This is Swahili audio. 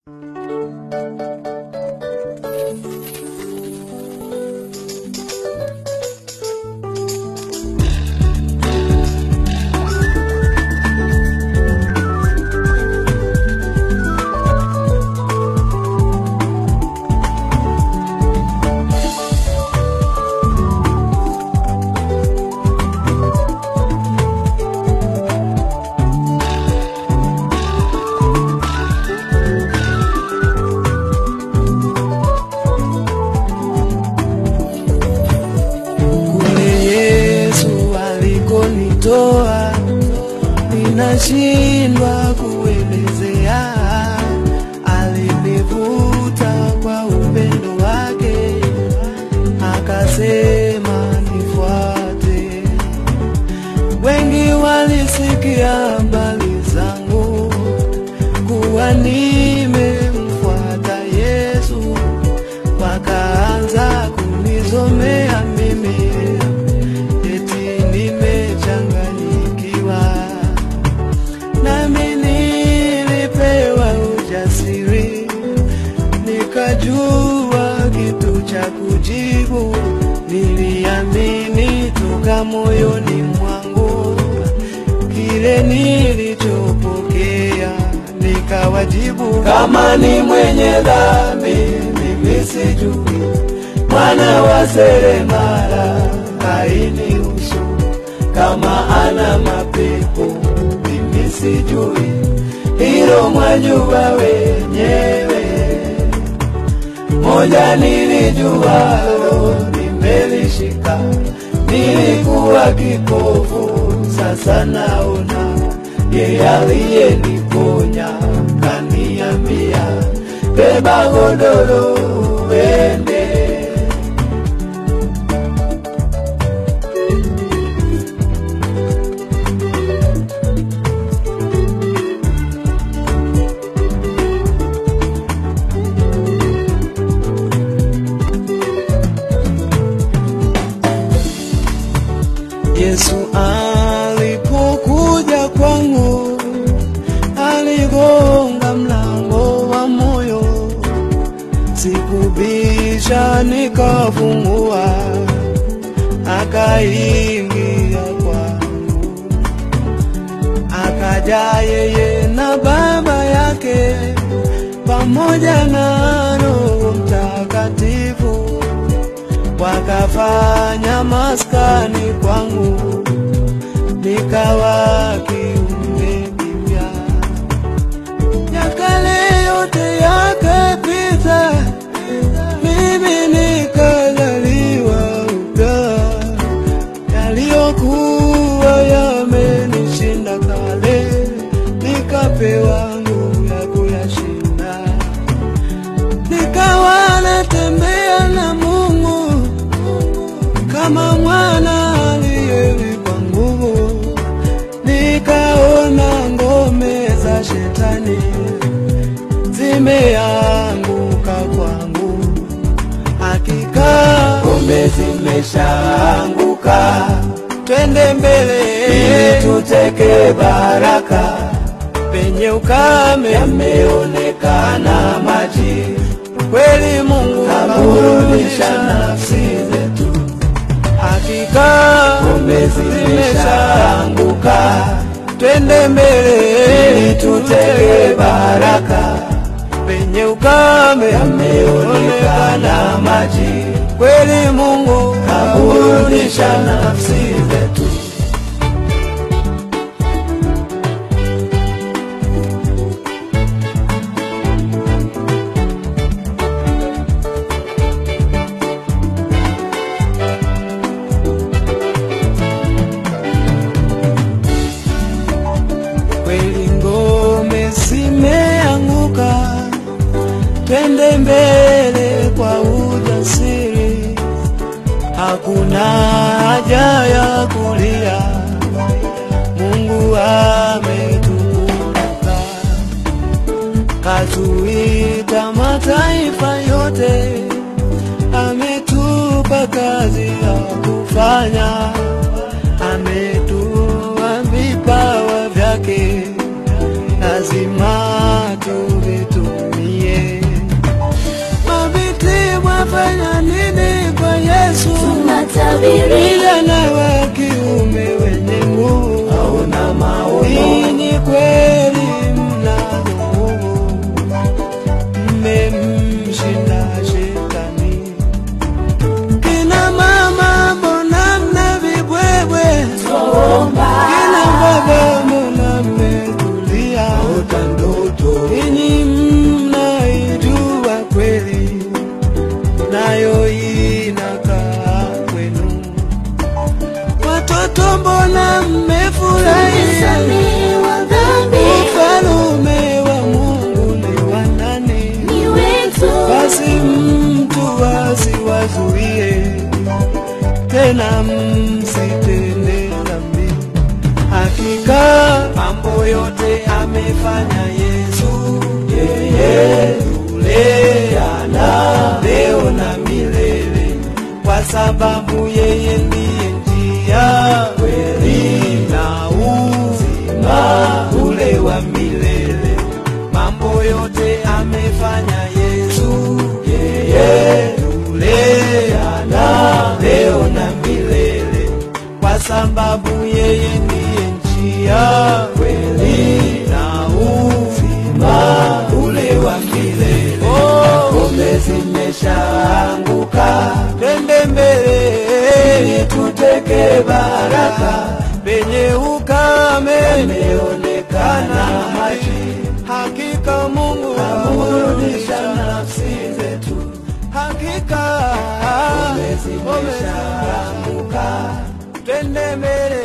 kule Yesu alikonitoa, ninashindwa kuelezea. Alinivuta kwa upendo wake, akasema nifuate. Wengi walisikia habari zangu kuwa nimemfuata Yesu, wakaanza kunizomea mimi eti nimechanganyikiwa, nami nilipewa ujasiri, nikajua kitu cha kujibu. Niliamini toka moyoni mwangu kile nilichopokea, nikawajibu kama ni mwenye dhambi mimi sijui, mwana wa seremala hainihusu, kama ana mapepo mimi sijui, hilo mwajua wenyewe. Moja nilijualo nimelishika, nilikuwa kipofu, sasa naona. Yeye aliyeniponya kaniambia, beba godoro uende. Yesu alipokuja kwangu, aligonga mlango wa moyo, sikubisha, nikafungua, akaingia kwangu, akaja yeye na Baba yake pamoja na Roho Mtakatifu wakafanya maskani kwangu, nikawa kiumbe kipya. Ya kale yote yakapita, mimi nikazaliwa upya. Yaliyokuwa yamenishinda kale, nikapewa nguvu ya kuyashinda nikawa natembea na Mungu kama mwana aliyewekwa nguvu, nikaona ngome za shetani zimeanguka kwangu, hakika ngome zimeshaanguka. Twende mbele ili tuteke baraka penye ukame yameonekana maji, kweli Mungu kaburudisha nafsi zetu, hakika ngome zimeshaanguka. Twende mbele ili tuteke baraka, penye ukame yameonekana maji, kweli Mungu kaburudisha nafsi zetu. kweli ngome zimeanguka, twende mbele kwa ujasiri, hakuna haja ya kulia, Mungu ametukumbuka, katuita mataifa yote, ametupa kazi ya kufanya, ametua vipawa vyake, lazima tuvitumie. vijana wa kiume wenye nguvu, hauna maono, hii ni kweli mna nguvu, mmemshinda shetani. Kina mama mbona mna vibwebwe? Kina baba mbona mmetulia? ota ndoto, Ninyi mnaijua kweli, nayo inakaa kwenu. Watoto mbona mmefurahia? Ufalume wa Mungu ni wa nani? Basi mtu asiwazuie tena, msitende dhambi. Hakika mambo yote amefanya Yesu, yeye yule jana, leo na milele, kwa sababu yeye ndiye njia, kweli na uzima ule wa milele. Mambo yote amefanya Yesu, yeye yule jana, leo na milele, kwa sababu yeye ndiye njia, kweli na uzima ule wa milele. Ngome zimeshaanguka, twende mbele ili tuteke baraka. Penye ukame imeonekana maji, hakika Mungu aburudisha nafsi zetu. Hakika ngome zimeshaanguka, twende mbele